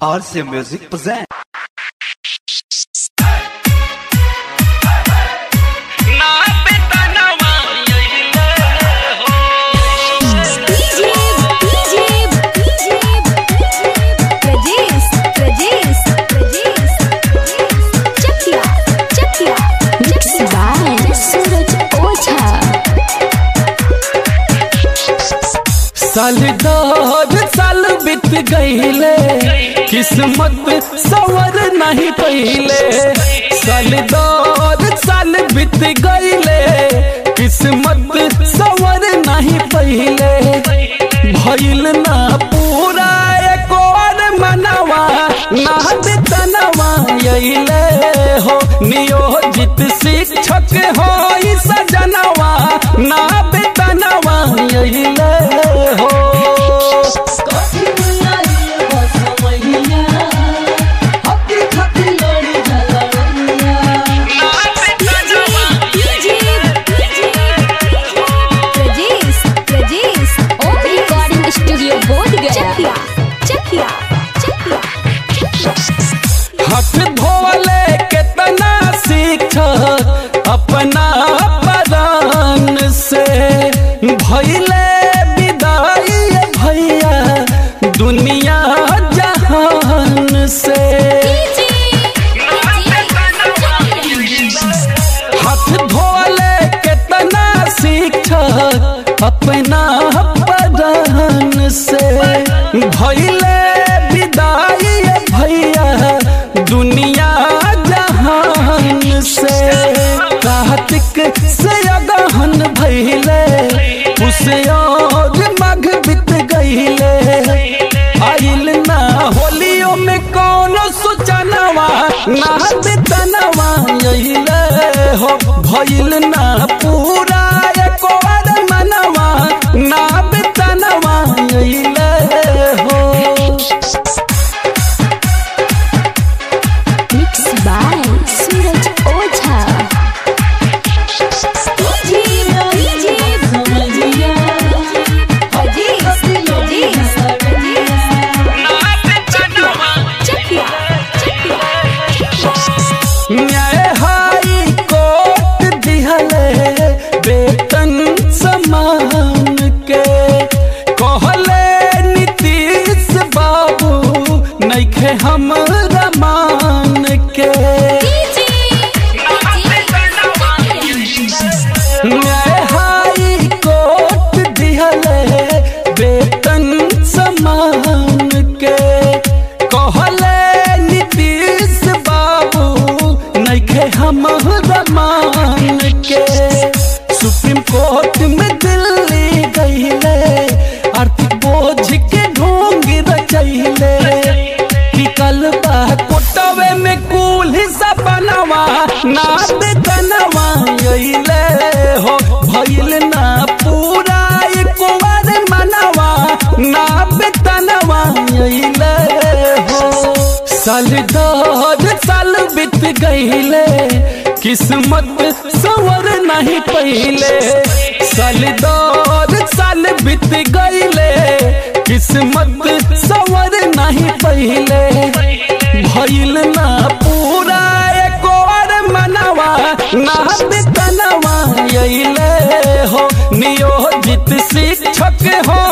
RC Music present. DJ, DJ, DJ, Rajesh, Rajesh, Rajesh, Chakia, Chakia, mixed by Suraj Oza. साल दौर साल बीत गईले किस्मत सवर नहीं पहिले साल दौर साल बीत गईले किस्मत सवर नहीं पहिले भइल ना पूरा एक और मनवा ना बेतनवा अइले हो नियोजित शिक्षक हो ई सजनवा ना बेतनवा अइले हो DJ, Rajesh, Rajesh, Om Recording Studio Bodh Gaya. Chakia, Chakia, Chakia. हाथ धोले केतना शिक्षक अपना परान से भइले विदाई भैया दुनिया जहान से हाथ धोले केतना शिक्षक अपना परान से भइले विदाई भैया दुनिया जहान से कार्तिक से अगहन भइले उसे और मघ बीत गईले आइल ना होलियो में कौनो सूचनवा ना बेतनवा अइले हो भइल ना पूरा एक और मनवा ना बेतनवा अइले हो Mixed by Suraj Oza. DJ, DJ, Rajesh, Rajesh, Chakia, Chakia, न्याय हाई कोर्ट दिहले वेतन समान के कहले नीतीश बाबू नइखे हमरा मान के न्याय हाई कोर्ट दिहले वेतन समान के कहले नीतीश बाबू नइखे हमरा मान के सुप्रीम कोर्ट में दिल्ली गईले आर्थिक बोझ के ढोंग रचैले निकल बा कोटवे में कुल हिसाब बनवा ना बेतनवा अइले हो भइल ना पूरा एक बार मनवा ना बेतनवा अइले हो साल दौर साल बीत गईले किस्मत सवर नहीं पहिले साल दौर साल बीत गईले किस्मत सवर नहीं पहिले भइल ना पूरा एक और मनवा ना बेतनवा अइले हो नियोजित शिक्षक हो